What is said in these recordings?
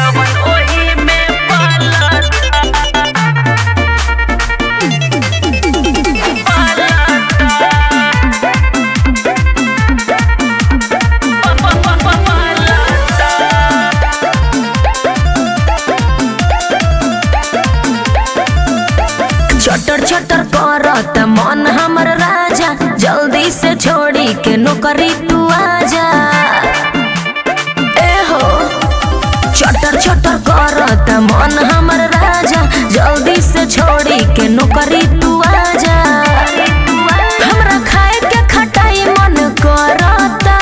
जवन ओही में पलता चटर चटर करत मन हमर राजा जल्दी से छोड़ी के नौकरी तू आजा ए हो चटर चटर करत मन हमर राजा जल्दी से छोड़ी के नौकरी तू आजा हमरा खाए के खटाई मन करता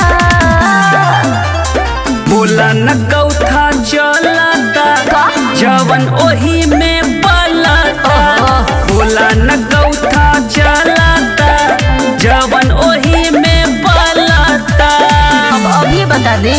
बोला न गौथा चलता का? जवन ओही में पलता बोला न गौथा चलता जवन ओही में पलता अब अभी बता दे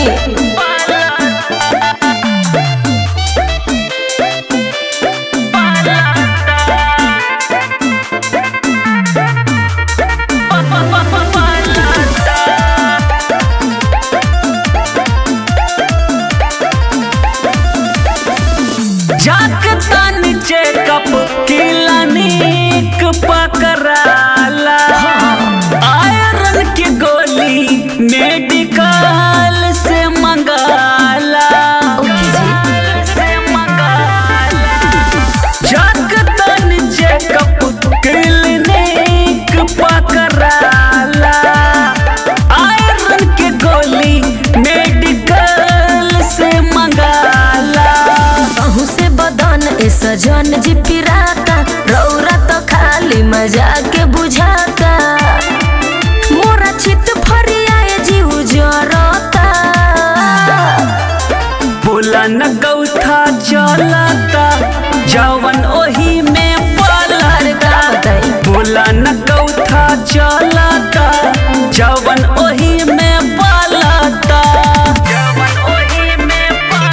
जाक तन चेकअप क्लिनिक पकड़ाला आयरन की गोली मेडिकल से मंगाला ओके जी से मंगाला जाक तन चेकअप क्लिनिक पकड़ाला आयरन की गोली मेडिकल से मंगाला सहू से बदन ए सजन जी पिराता रौरा तो खाली मजा के बुझाता मोरा चित फरियाए जीव जरता बोला न गौथा चलता जवन ओही में अरे का पलता बताई बोला न गौथा चलता जवन ओही में पलता जवन ओही में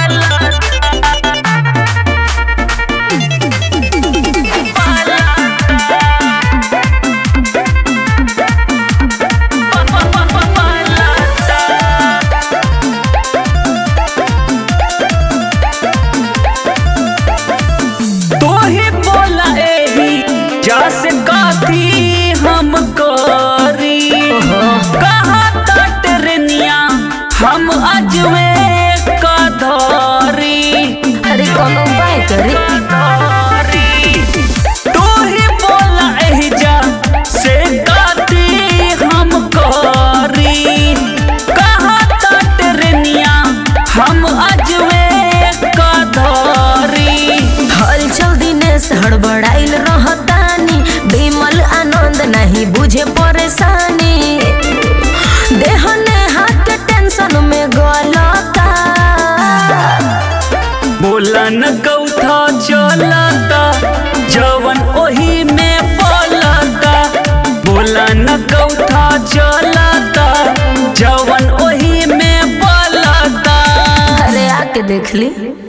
तोही बोला एही जस काथी हम करी कहा टरनिया हम अजवे का धरी अरे कोनो उपाय करे तोही बोला एही जा से काथी हम करी कहा टरनिया हम अजवे का धरी हलचल दिनेश हड़बड़ाइल रहतानी बिमल आनंद नहीं बुझे परेशानी देह ने हाथ के टेंशन में गलता बोला न गौथा चलता जवन ओही में पलता बोला न गौथा चलता जवन ओही में पलता अरे आके देख ली